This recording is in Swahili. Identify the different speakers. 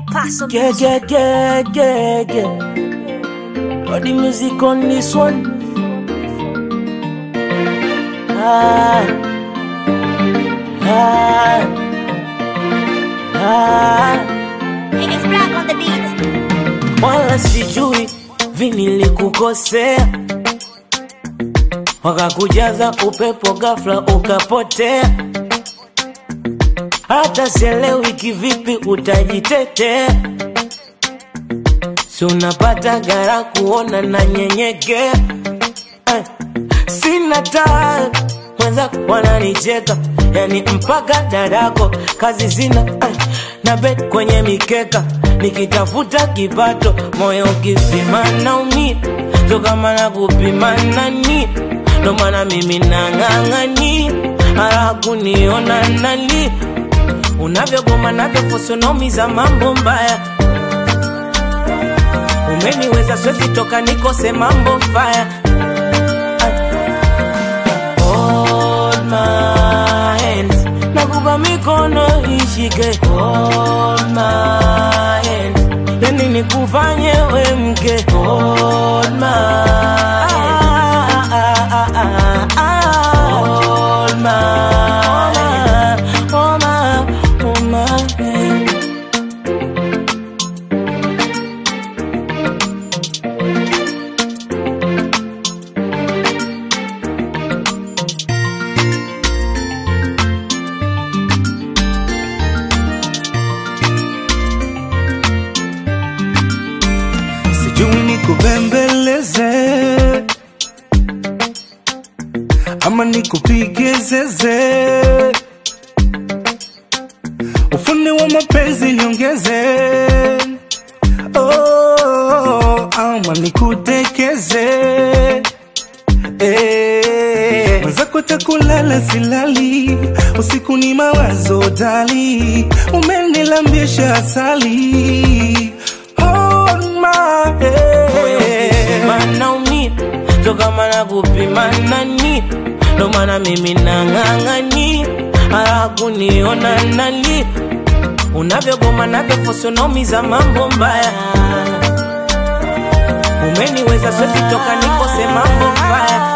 Speaker 1: Paso
Speaker 2: Yeah, yeah, yeah, yeah, yeah. Got the music on this one. Ah, ah, ah.
Speaker 1: It's black on the beat.
Speaker 2: Wala sijui vinilikukosea, wakakujaza upepo ghafla ukapotea. Hata sielewi kivipi utajitetea, si unapata gara kuona na nyenyekea eh. Sina taa wenzako wananicheka, yani mpaka dadako kazi sina eh. na bet kwenye mikeka nikitafuta kipato, moyo ukipima naumia, so kama na kupima nani, ndo maana mimi nang'ang'ani hara kuniona nali unavyogoma navyofosonomiza mambo mbaya umeniweza swezi toka nikose mambo faya Hold my hands nakupa mikono ishike Hold my hands yani nikufanye we mke Hold my hands Hold my Hold my Hold my hand
Speaker 3: sijui nikubembeleze ama nikupige zeze, ufundi wa mapenzi niongeze, oh, ama nikutekeze Eh, mwenzako takulala silali, usiku ni mawazo dali, umenilambisha asali Hold my
Speaker 2: moyo ukipima
Speaker 3: hand.
Speaker 2: naumia, so kama na kupima nani, ndo maana mimi nang'ang'ani hara kuniona nali unavyogoma navyofosonomiza mambo mbaya umeniweza swezi toka nikose mambo mbaya